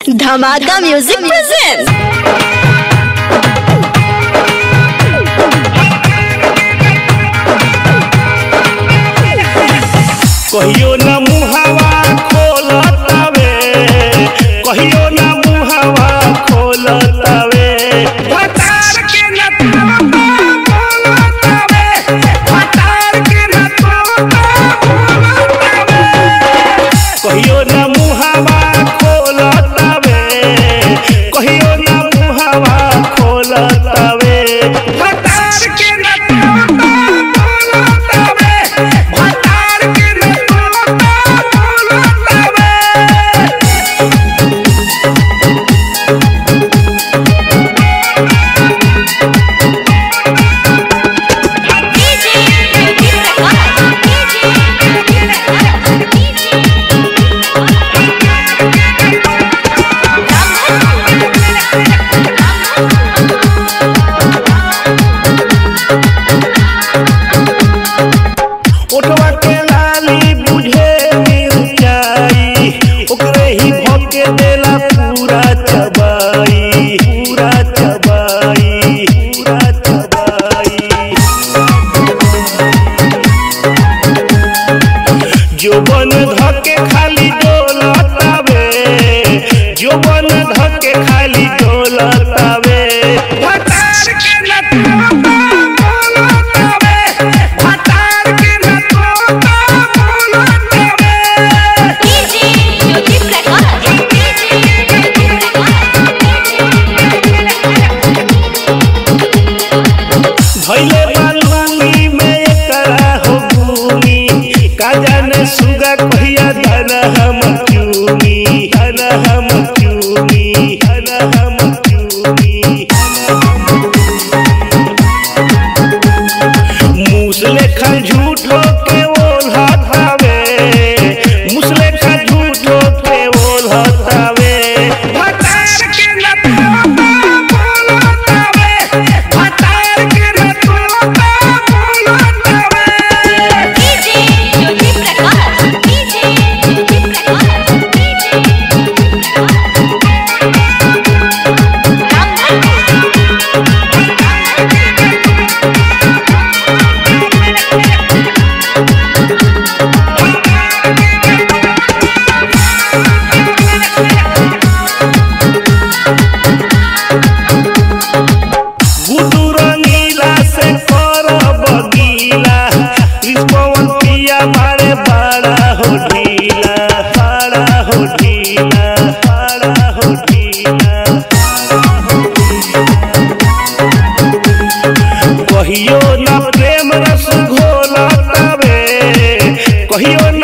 धमाका music present कहियो न मुहावा खोलतावे कहियो न मुहावा खोलतावे भतार के न तोता बोलतावे भतार के न तोता बोलतावे कहियो न मुहावा खोलतावे कहियो न मुहावा खोलतावे भतार के न तोता बोलतावे भतार के न तोता बोलतावे ओठवा के लाली बुझे मिर्चाई ओकरे ही भोके देला पूरा चबाई पूरा चबाई पूरा चबाई जोबन धके खाली डोलतावे जोबन धके खाली डोलतावे भतार के न तोता बोलतावे भतार के न तोता बोलतावे धैले बालुनी में एकरा हो भूमि का जाने सुगा कहिया धन हम चूमी धन हम चूमी धन हम चूमी मुसले खा झूठो के ओल्हतावे मुसले खा झूठो के ओल्हतावे भतार के न तोता बोलतावे भतार के न तोता बोलतावे गुडू रंगीला से कर बगीला कृष्णवन पिया मारे बड़ा हो ढीला बड़ा हो ढीला बड़ा हो ढीला कहियो न प्रेम रस घोलतावे कहियो